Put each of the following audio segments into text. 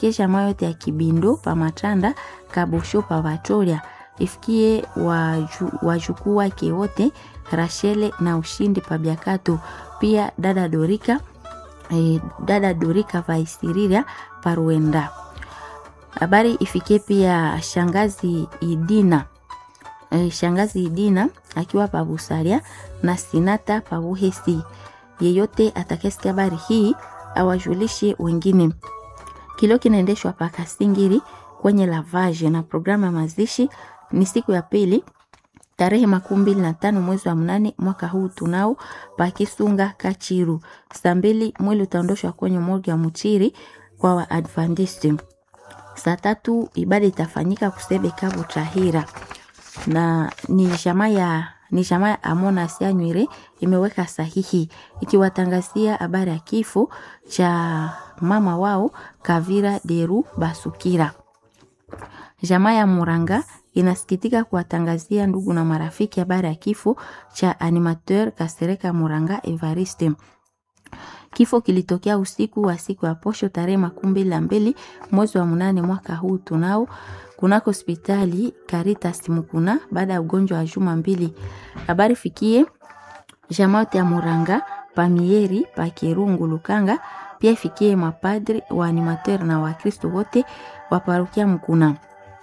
ifikie jamaa yote ya Kibindo pa Matanda Kabosho pa Vatoria ifikie wajukuu wake wote Rashele na Ushindi pa Biakato, pia dada Dorika eh, dada Dorika Vaisiriria pa Ruenda. Habari ifikie pia shangazi Idina eh, shangazi Idina akiwa pa Busaria na Sinata pa Buhesi. Yeyote atakayesikia habari hii awajulishe wengine. Kilio kinaendeshwa pa Kasingiri kwenye lavage na programu ya mazishi ni siku ya pili tarehe makumi mbili na tano mwezi wa mnane mwaka huu tunao pakisunga Kachiru. Saa mbili mwili utaondoshwa kwenye morgue ya Muchiri kwa Waadventisti. Saa tatu ibada itafanyika kusebe Kabu Tahira na ni jamaa ya ni jamaa ya Amona Sianywire imeweka sahihi ikiwatangazia habari ya kifo cha mama wao Kavira Deru Basukira. Jamaa ya Muranga inasikitika kuwatangazia ndugu na marafiki habari ya kifo cha animateur Kasereka Muranga Evariste. Kifo kilitokea usiku wa siku ya posho tarehe makumi mbili na mbili mwezi wa mnane mwaka huu tunao kunako hospitali Caritas Mukuna baada ya ugonjwa wa juma mbili. Habari fikie jamaa yote ya Muranga Pamieri pa Kirungu Lukanga, pia ifikie mapadri wa animateur na Wakristo wote wa parokia Mkuna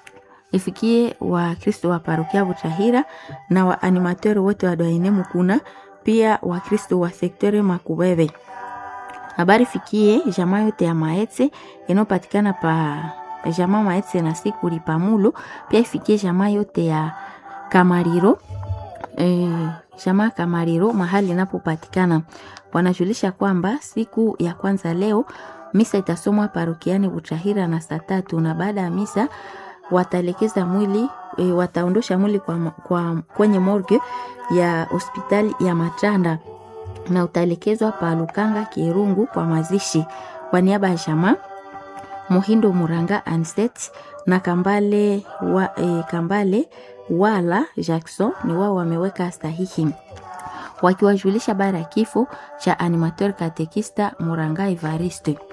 ifikie Wakristo wa parokia Butahira na wa animateur wote wa Doine Mukuna, pia Wakristo wa sektere Makubebe. Habari fikie jamaa yote ya Maetse inayopatikana pa jamaa Maetse na Sikuli Pamulo, pia ifikie jamaa yote ya Kamariro e, jamaa Kamariro mahali inapopatikana. Wanajulisha kwamba siku ya kwanza leo misa itasomwa parokiani Butahira na saa tatu na baada ya misa wataelekeza mwili e, wataondosha mwili kwa, kwa, kwenye morgue ya hospitali ya Matanda na utaelekezwa pa Lukanga Kirungu kwa mazishi. Kwa niaba ya jamaa Muhindo Muranga Anset na Kambale, wa, e, Kambale wala Jackson ni wao wameweka sahihi wakiwajulisha habari ya kifo cha animateur katekista Muranga Evariste.